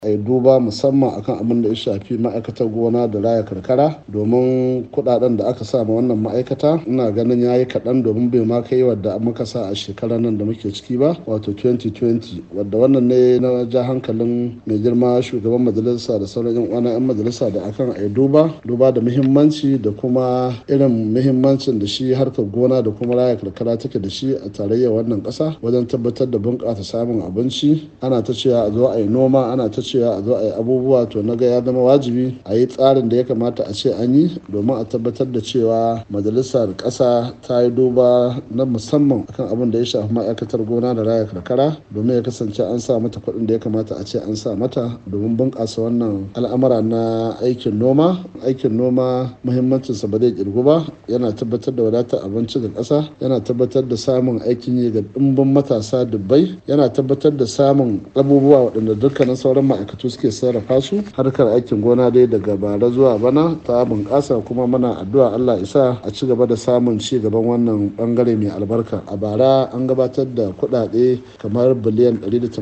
a yi duba musamman akan abin da ya shafi ma'aikatar gona da raya karkara domin kudaden da aka sa ma wannan ma'aikata ina ganin ya yi kaɗan domin bai ma kai wadda muka sa a shekarar nan da muke ciki ba wato 2020 wadda wannan ne na ja hankalin mai girma shugaban majalisa da sauran yan uwana yan majalisa da akan a yi duba duba da muhimmanci da kuma irin muhimmancin da shi harkar gona da kuma raya karkara take da shi a tarayyar wannan ƙasa wajen tabbatar da bunƙasa samun abinci ana ta cewa a zo a yi noma ana ta cewa a zo a yi abubuwa to na ga ya zama wajibi a yi tsarin da ya kamata a ce an yi domin a tabbatar da cewa majalisar ƙasa ta yi duba na musamman akan abin da ya shafi ma'aikatar gona da raya karkara domin ya kasance an sa mata kuɗin da ya kamata a ce an sa mata domin bunƙasa wannan al'amura na aikin noma aikin noma muhimmancinsa ba zai kirgu ba yana tabbatar da wadatar abinci ga ƙasa yana tabbatar da samun aikin yi ga ɗimbin matasa dubbai yana tabbatar da samun abubuwa waɗanda dukkanin sauran ma'aikatu suke sarrafa su harkar aikin gona dai daga bara zuwa bana ta bunƙasa kuma muna addu'a Allah isa a ci gaba da samun ci gaban wannan bangare mai albarka a bara an gabatar da kuɗaɗe kamar biliyan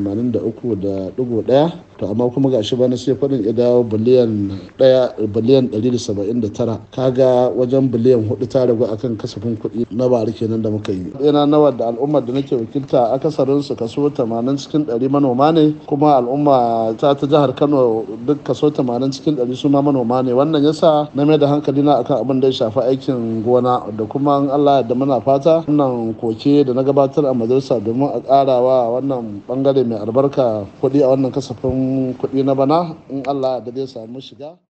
183.1 to amma kuma gashi bana sai faɗin ya dawo biliyan 1 biliyan 179 kaga wajen biliyan 4 ta ragu akan kasafin kuɗi na bara kenan da muka yi yana nawa da al'ummar da nake wakilta akasarin su kaso 80 cikin 100 manoma ne kuma al'umma ta ta jihar Kano duk kaso 80 cikin 100 su ma manoma ne wannan yasa na mai da hankali na akan abin da ya shafi aikin gona da kuma Allah da muna fata wannan koke da na gabatar a majalisa domin a ƙarawa wannan bangare mai albarka kuɗi a wannan kasafin kuɗi na bana in Allah da zai samu shiga